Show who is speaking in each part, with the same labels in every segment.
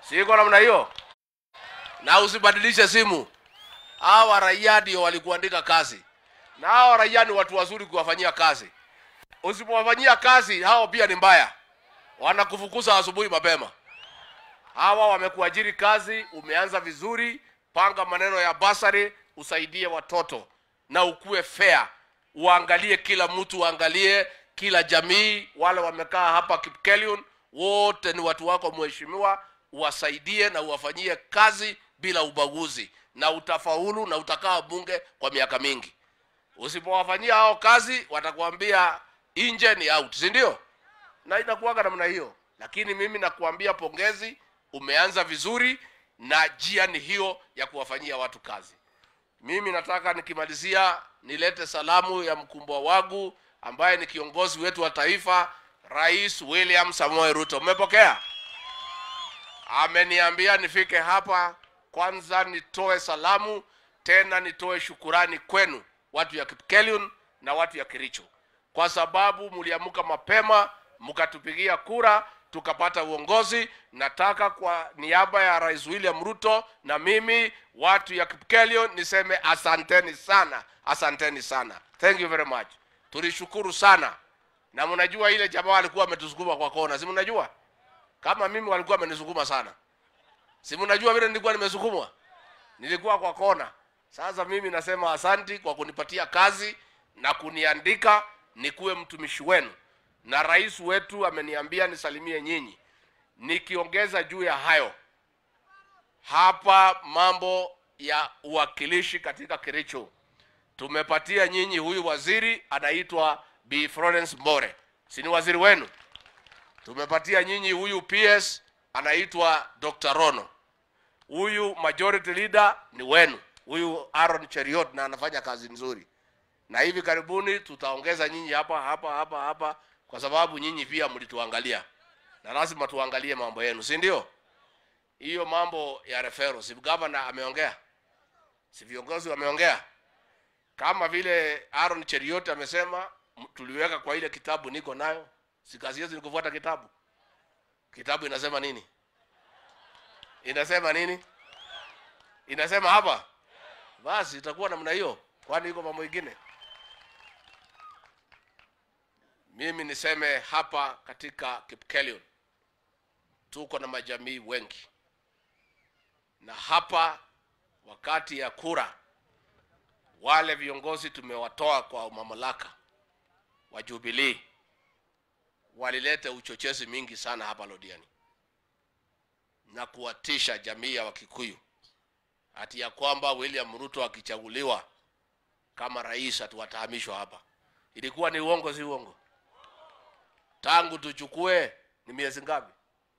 Speaker 1: siko namna hiyo na usibadilishe simu hawa raia ndio walikuandika kazi na hawa raia ni watu wazuri kuwafanyia kazi usipowafanyia kazi hao pia ni mbaya wanakufukuza asubuhi mapema hawa wamekuajiri kazi umeanza vizuri panga maneno ya basari usaidie watoto na ukuwe fair uangalie kila mtu uangalie kila jamii wale wamekaa hapa Kipkelion wote ni watu wako mheshimiwa uwasaidie na uwafanyie kazi bila ubaguzi na utafaulu na utakaa bunge kwa miaka mingi usipowafanyia hao kazi watakuambia nje ni out si ndio na inakuwaga namna hiyo lakini mimi nakuambia pongezi umeanza vizuri na njia ni hiyo ya kuwafanyia watu kazi mimi nataka nikimalizia nilete salamu ya mkumbwa wangu ambaye ni kiongozi wetu wa taifa rais william samoe ruto mmepokea ameniambia nifike hapa kwanza nitoe salamu tena nitoe shukurani kwenu watu ya Kipkelion na watu ya Kericho kwa sababu mliamka mapema mkatupigia kura tukapata uongozi. Nataka kwa niaba ya Rais William Ruto na mimi watu ya Kipkelion niseme asanteni sana, asanteni sana, thank you very much. Tulishukuru sana, na mnajua ile jamaa alikuwa ametusukuma kwa kona, si mnajua kama mimi walikuwa amenisukuma sana, si mnajua vile nilikuwa nimesukumwa, nilikuwa kwa kona. Sasa mimi nasema asanti kwa kunipatia kazi na kuniandika nikuwe mtumishi wenu, na rais wetu ameniambia nisalimie nyinyi. Nikiongeza juu ya hayo, hapa mambo ya uwakilishi katika Kericho, tumepatia nyinyi huyu waziri anaitwa Bi Florence Mbore, si ni waziri wenu? Tumepatia nyinyi huyu PS anaitwa Dr. Rono, huyu majority leader ni wenu, huyu Aaron Cheriot na anafanya kazi nzuri, na hivi karibuni tutaongeza nyinyi hapa hapa hapa hapa, kwa sababu nyinyi pia mlituangalia na lazima tuangalie mambo yenu, si ndio? Hiyo mambo ya referral, si governor ameongea, si viongozi wameongea, kama vile Aaron Cheriot amesema, m- tuliweka kwa ile kitabu niko nayo, si kazi yetu ni kufuata kitabu. Kitabu inasema nini? Inasema nini? Inasema hapa, basi itakuwa namna hiyo, kwani iko mambo mengine. Mimi niseme hapa katika Kipkelion tuko na majamii wengi, na hapa wakati ya kura, wale viongozi tumewatoa kwa mamlaka wa Jubilee walileta uchochezi mingi sana hapa Lodiani na kuwatisha jamii ya Wakikuyu ati ya kwamba William Ruto akichaguliwa kama rais atuwatahamishwa hapa. Ilikuwa ni uongo, si uongo? Tangu tuchukue ni miezi ngapi?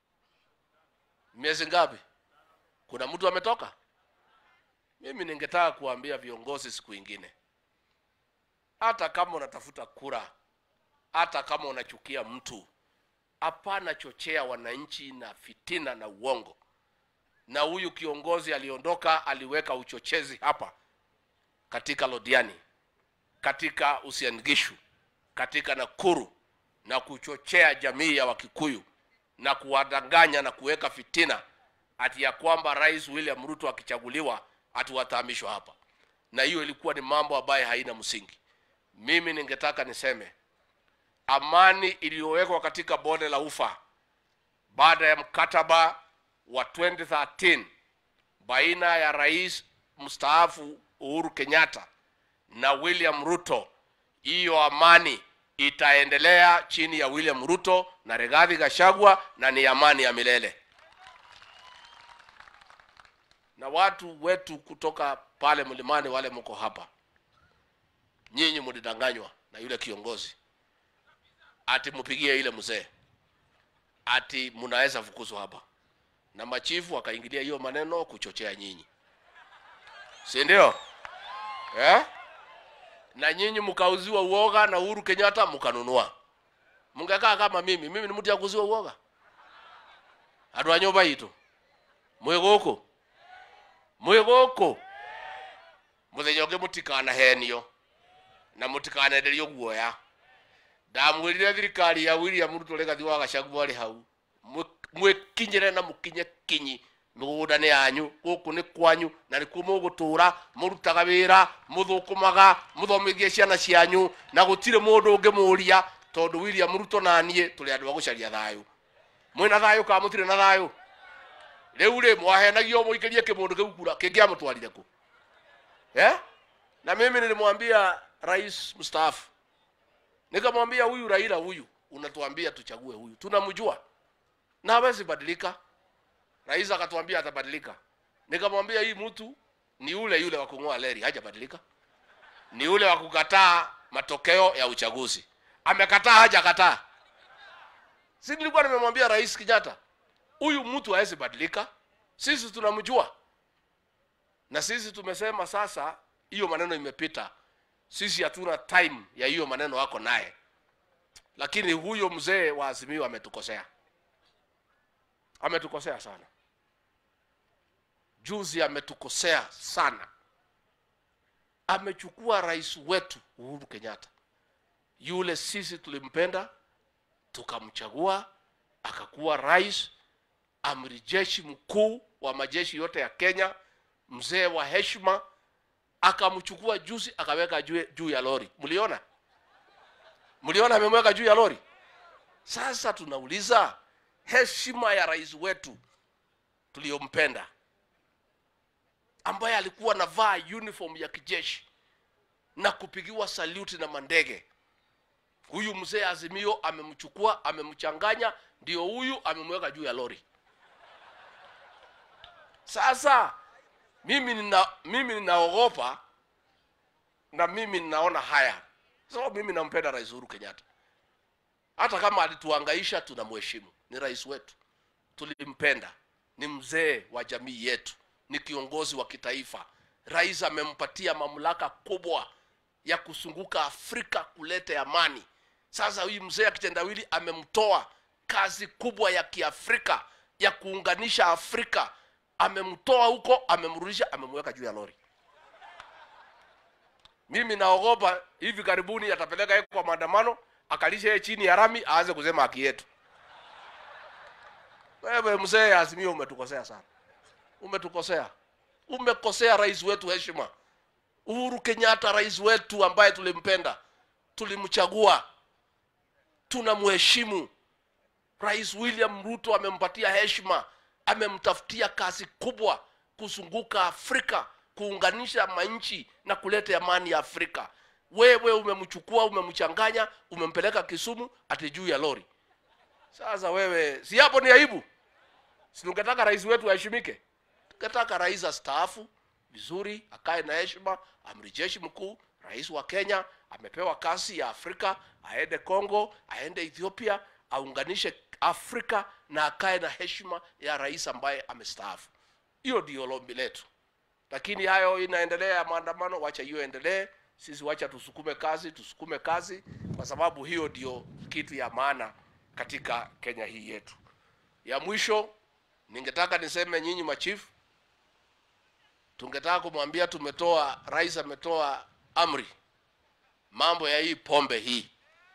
Speaker 1: Miezi ngapi? Kuna mtu ametoka? Mimi ningetaka kuambia viongozi siku ingine, hata kama unatafuta kura, hata kama unachukia mtu, hapana chochea wananchi na fitina na uongo. Na huyu kiongozi aliondoka, aliweka uchochezi hapa katika Lodiani, katika Uasin Gishu, katika Nakuru na kuchochea jamii ya Wakikuyu na kuwadanganya na kuweka fitina ati ya kwamba Rais William Ruto akichaguliwa atuwatahamishwa hapa, na hiyo ilikuwa ni mambo ambayo haina msingi. Mimi ningetaka niseme amani iliyowekwa katika bonde la Ufa baada ya mkataba wa 2013 baina ya rais mstaafu Uhuru Kenyatta na William Ruto, hiyo amani itaendelea chini ya William Ruto na Rigathi Gachagua na ni amani ya milele. Na watu wetu kutoka pale mlimani, wale mko hapa, nyinyi mlidanganywa na yule kiongozi ati mpigie ile mzee ati mnaweza fukuzwa hapa, na machifu wakaingilia hiyo maneno kuchochea nyinyi, si ndio? Eh? Na nyinyi mkauziwa uoga na Uhuru Kenyatta mkanunua. Mungekaa kama mimi, mimi ni mtu ya kuuziwa uoga. Andu a nyumba itu mwĩ gũkũ mwĩ gũkũ mũthenya ũngĩ mũtikanahenio na mũtikanenderio guoya ndamwĩrire thirikari ya William Ruto Rigathi wa Gachagua arĩ hau Mwĩ- mwĩkinyĩre na mũkinye kinyi mĩgũnda nĩ yanyu gũkũ nĩ kwanyu na nĩkuo mũgũtũũra mũrutaga wĩra mũthũkũmaga mũthomithie ciana cianyu na gũtirĩ mũndũ ũngĩmũũria tondũ william ruto na niĩ tũrĩ andũ a gũcaria thayũ mwĩna thayũ kana mũtirĩ na thayũ rĩu rĩ mwahenagio mũikĩrie kĩmũndũ kĩu kura kĩngĩamũtwarire kũ eh? na mimi nilimwambia rais mstaafu nikamwambia huyu raila huyu unatuambia tuchague huyu tunamjua na hawezi badilika rais akatuambia atabadilika nikamwambia hii mtu ni yule yule wa kung'oa leri hajabadilika ni yule wa kukataa matokeo ya uchaguzi amekataa hajakataa si nilikuwa nimemwambia rais kenyatta huyu mtu hawezi badilika sisi tunamjua na sisi tumesema sasa hiyo maneno imepita sisi hatuna time ya hiyo maneno wako naye lakini huyo mzee wa azimio ametukosea ametukosea sana juzi ametukosea sana amechukua rais wetu uhuru kenyatta yule sisi tulimpenda tukamchagua akakuwa rais amri jeshi mkuu wa majeshi yote ya kenya mzee wa heshima akamchukua juzi akaweka juu, juu ya lori mliona mliona amemweka juu ya lori sasa tunauliza heshima ya rais wetu tuliyompenda ambaye alikuwa anavaa uniform ya kijeshi na kupigiwa saluti na mandege huyu mzee azimio amemchukua amemchanganya ndio huyu amemweka juu ya lori sasa mimi nina mimi ninaogopa na mimi ninaona haya sababu mimi nampenda rais uhuru kenyatta hata kama alituangaisha tunamheshimu ni rais wetu tulimpenda ni mzee wa jamii yetu ni kiongozi wa kitaifa rais amempatia mamlaka kubwa ya kusunguka afrika kuleta amani sasa huyu mzee akitendawili amemtoa kazi kubwa ya kiafrika ya kuunganisha afrika amemtoa huko amemrudisha amemweka juu ya lori mimi naogopa hivi karibuni atapeleka yeye kwa maandamano akalisha yeye chini ya rami aanze kusema haki yetu wewe mzee azimio umetukosea sana umetukosea umekosea rais wetu heshima uhuru kenyatta rais wetu ambaye tulimpenda tulimchagua tunamheshimu rais william ruto amempatia heshima amemtafutia kazi kubwa kuzunguka afrika kuunganisha manchi na kuleta amani ya afrika wewe umemchukua umemchanganya umempeleka kisumu ati juu ya lori sasa wewe si hapo ni aibu si tungetaka rais wetu aheshimike tungetaka rais astaafu vizuri akae na heshima amri jeshi mkuu rais wa kenya amepewa kazi ya afrika aende congo aende ethiopia aunganishe afrika na akae na heshima ya rais ambaye amestaafu hiyo ndio lombi letu lakini hayo inaendelea ya maandamano wacha hiyo endelee sisi wacha tusukume kazi tusukume kazi kwa sababu hiyo ndio kitu ya maana katika kenya hii yetu ya mwisho ningetaka niseme nyinyi machifu tungetaka kumwambia tumetoa rais ametoa amri mambo ya hii pombe hii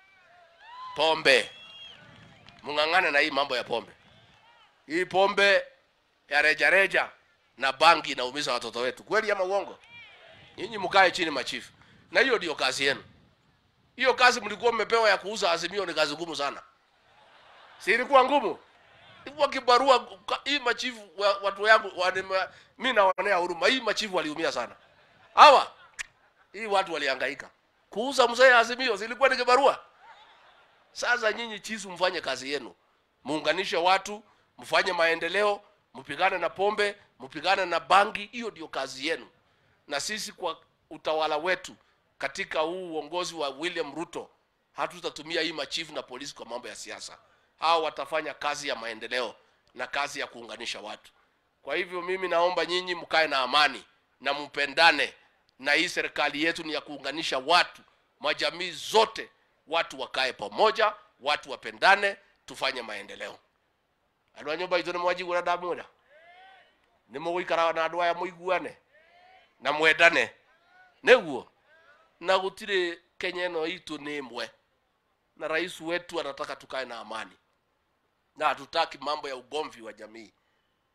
Speaker 1: pombe mung'ang'ane na hii mambo ya pombe hii pombe ya rejareja na bangi inaumiza watoto wetu kweli ama uongo nyinyi mkae chini machifu na hiyo ndio kazi yenu hiyo kazi mlikuwa mmepewa ya kuuza azimio ni kazi ngumu sana si ilikuwa ngumu ilikuwa kibarua hii machifu wa, watu yangu wanima, mi naonea huruma hii machifu waliumia sana hawa hii watu walihangaika kuuza mzee azimio zilikuwa ni kibarua sasa nyinyi chisu mfanye kazi yenu muunganishe watu mfanye maendeleo mpigane na pombe mpigane na bangi hiyo ndio kazi yenu na sisi kwa utawala wetu katika huu uongozi wa william ruto hatutatumia hii machifu na polisi kwa mambo ya siasa hao watafanya kazi ya maendeleo na kazi ya kuunganisha watu kwa hivyo mimi naomba nyinyi mkae na amani na mpendane na hii serikali yetu ni ya kuunganisha watu majamii zote watu wakae pamoja watu wapendane tufanye maendeleo andå a nyå mba itå nä mwanjiguana ndamwä ra nä må gå ikara na andå aya må iguane na mwendane nä guo na gå tirä kenya ä no itå nä mwe na rais wetu anataka tukae na amani na hatutaki mambo ya ugomvi wa jamii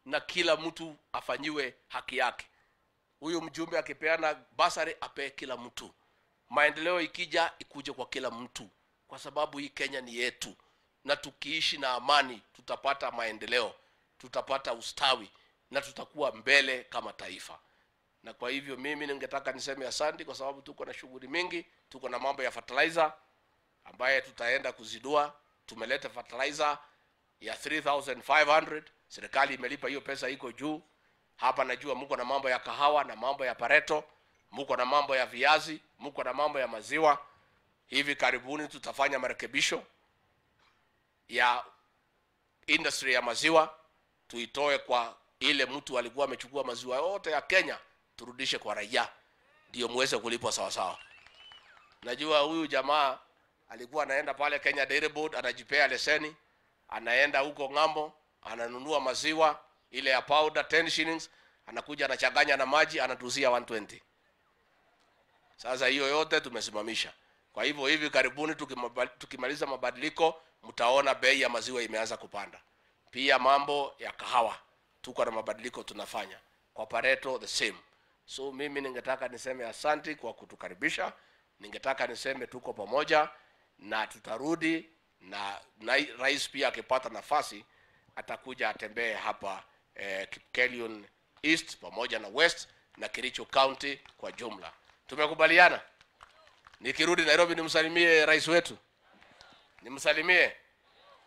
Speaker 1: na kila mtu afanyiwe haki yake huyu mjumbe akipeana basari apee kila mtu maendeleo ikija ikuje kwa kila mtu kwa sababu hii kenya ni yetu na tukiishi na amani tutapata maendeleo tutapata ustawi na tutakuwa mbele kama taifa na kwa hivyo mimi ningetaka niseme asante kwa sababu tuko na shughuli mingi tuko na mambo ya fertilizer ambaye tutaenda kuzidua tumeleta fertilizer ya 3500 serikali imelipa hiyo pesa iko juu hapa najua mko na mambo ya kahawa na mambo ya pareto mko na mambo ya viazi mko na mambo ya maziwa hivi karibuni tutafanya marekebisho ya industry ya maziwa tuitoe kwa ile mtu alikuwa amechukua maziwa yote ya kenya turudishe kwa raia ndio muweze kulipwa sawasawa najua huyu jamaa alikuwa anaenda pale kenya dairy board anajipea leseni anaenda huko ng'ambo ananunua maziwa ile ya powder 10 shillings anakuja anachanganya na maji anatuzia 120 sasa hiyo yote tumesimamisha kwa hivyo hivi karibuni tukimaba- tukimaliza mabadiliko mtaona bei ya maziwa imeanza kupanda pia mambo ya kahawa tuko na mabadiliko tunafanya kwa pareto the same so mimi ningetaka niseme asanti kwa kutukaribisha ningetaka niseme tuko pamoja na tutarudi na, na rais pia akipata nafasi atakuja atembee hapa eh, Kipkelion East pamoja na West na Kericho County kwa jumla. Tumekubaliana? Nikirudi Nairobi nimsalimie rais wetu, nimsalimie.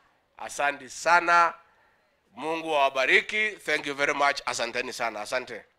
Speaker 1: Asante sana, Mungu awabariki. Thank you very much. Asanteni sana, asante.